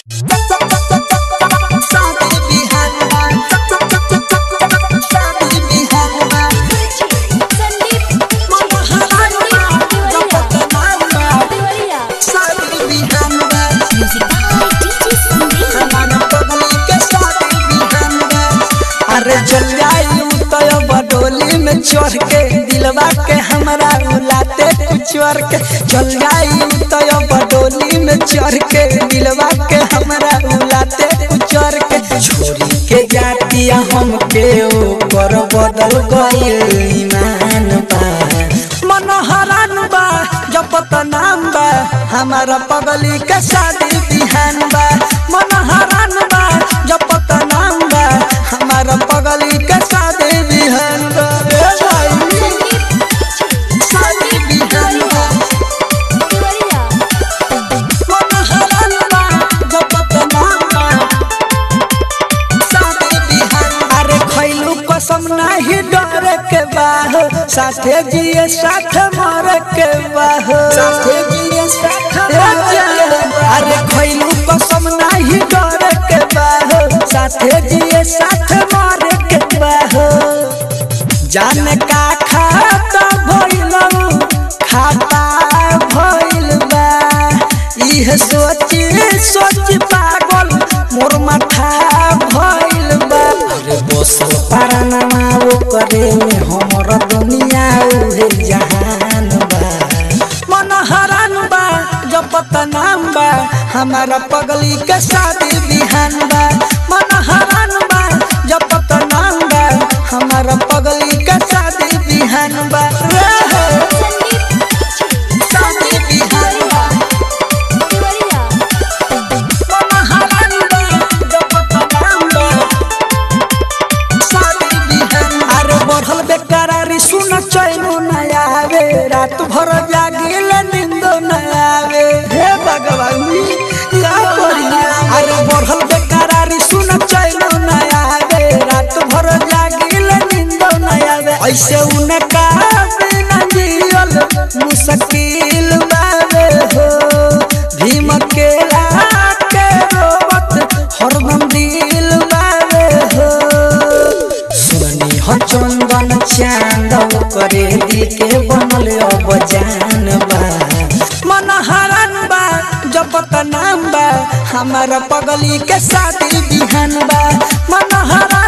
अरे चल जाई तो बडोली में चढ़ के दिलवा के हमरा उलाते कुचर के चल जाई तो बडोली में चढ़ के दिलवा के हमरा उलाते कुचर के छोरी के जातिया हम के ऊपर बदल गइल ईमान बा मन हरान बा जपत नाम बा हमारा पगली के शादी बिहान बा मन हरान बा जपत नाम बा हमारा पगली के शादी बिहान बा ए भाई शादी बिहान बा मन हरान बा जपत नाम बा शादी बिहान अरे खैलू कसम नाही डरे के बाह साथे जिए साथ मरे के बाह साथे जिए साथ अरे खैलू कसम नाही डरे के बाह साथे जिए साथ मरे के बाह जान का खाता भइलऊ खाता भइल बा इह सोच सोच पागल मोर माथा भइल बा अरे बसल पारानमा ओ करे में हमर दुनिया उहे जहान बा मन हरान बा जपत नाम बा हमारा पगली के शादी बिहान बा मन हरान बा जपत नाम बा हमारा पगली के शादी बिहान बा रे हे, शादी बिहान बा अरे बढ़ल बेकरारी सुन चैनो न आवे रात भर जागिल नींदो न आवे हे भगवान या करी अरे बढ़ल बेकरारी सुन चैनो न आवे रात भर जागिल नींदो न आवे ऐसे उनका बिना जियल मुश्किल बावे हो भीम के के रोवत हरदम दिल बावे हो सुनी हो चंदन चांद करे दिल के बनल अब जान बा मन हरन बा जपत नाम बा हमारा पगली के शादी बिहान बा मन हरन